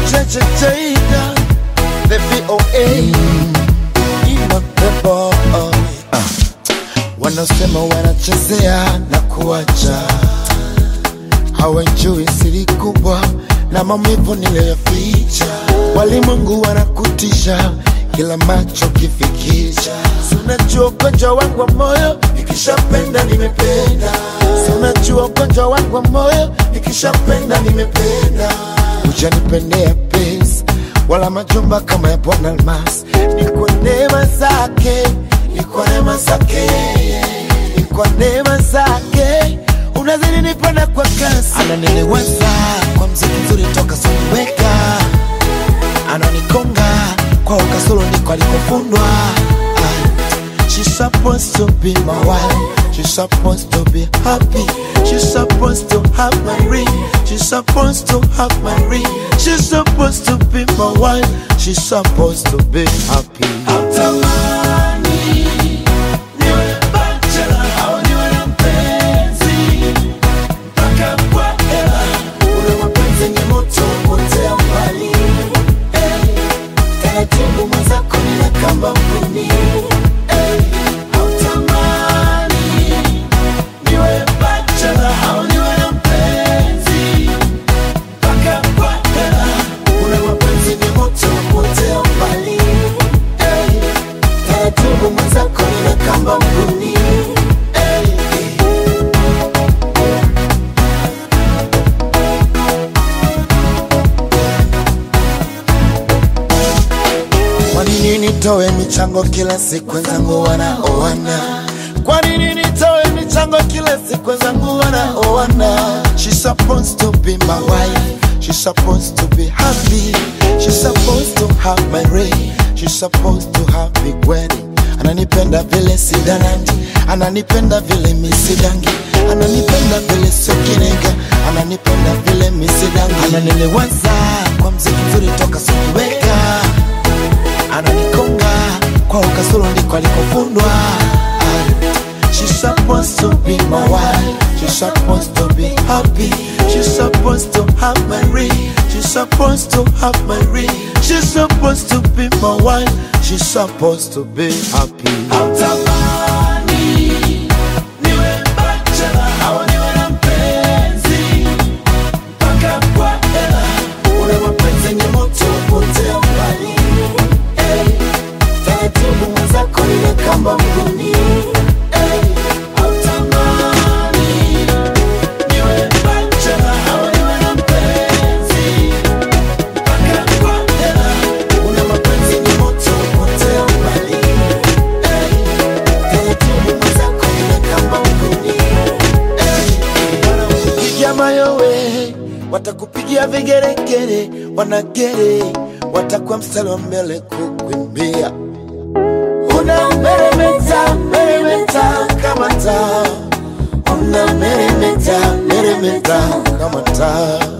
Jada, the VOA, Ima the boy. Ah. Wanasema wanachezea na kuacha, hawajui siri kubwa na maumivu niliyoficha. Walimwengu wanakutisha kila macho kifikisha. Si unajua ugonjwa wangu wa moyo, nikishapenda nimependa. Si unajua ugonjwa wangu wa moyo, nikishapenda nimependa. Hujanipendea pesa wala majumba kama ya Bwana Almas, ni kwa neema zake, ni kwa neema zake, ni kwa neema zake unazidi nipenda kwa kasi, ananiliwaza kwa mziki mzuri toka sikuweka ananikonga kwa ukasoro ndiko alikofundwa Ah, She's supposed to be my wife. She's supposed to be happy. She's supposed to have my ring. She's supposed to have my ring. She's supposed to be my wife. She's supposed to be happy. Ule mapenzi ni moto potea mbali. Hey, taratibu mwenzako nina kamba mguni. Hey, hautamani niwe bachelor au niwe na mpenzi mpaka kwa hela. Ule mapenzi ni moto potea mbali. Hey, taratibu mwenzako nina kamba mguni. Hey, hey. Kwa nini nitoe michango kila siku wenzangu wanaoana? Kwa nini nitoe michango kila siku wenzangu wanaoana? She's supposed to be my wife. She's supposed to be happy. She's supposed to have my ring. She's supposed to have big wedding. Ananipenda vile sidanandi, ananipenda vile misidangi, ananipenda vile sokinega, ananipenda vile misidangi, ananiliwaza kwa mziki mzuri toka sikiweka ananikonga kwa ukasoro ndiko alikofundwa Ah, She's supposed to be my wife. She's supposed to be happy. She's supposed to have my ring. She's supposed to have my ring. She's supposed to be my wife. She's supposed to be happy. niwe bachelor au niwe na mpenzi mpaka kwa hela. Ule mapenzi ni moto potea mbali. Hey, taratibu mwenzako ile kamba mguni. Hey, hautamani niwe bachelor au niwe na mpenzi mpaka kwa hela. Ule mapenzi ni moto potea mbali. Hey, taratibu mwenzako ile kamba mguni. Wanakupigia mayowe, watakupigia vigeregere, wanagere, watakuwa mstari wa mbele kukuimbia. Una meremeta, meremeta kama taa, una meremeta, meremeta kama taa.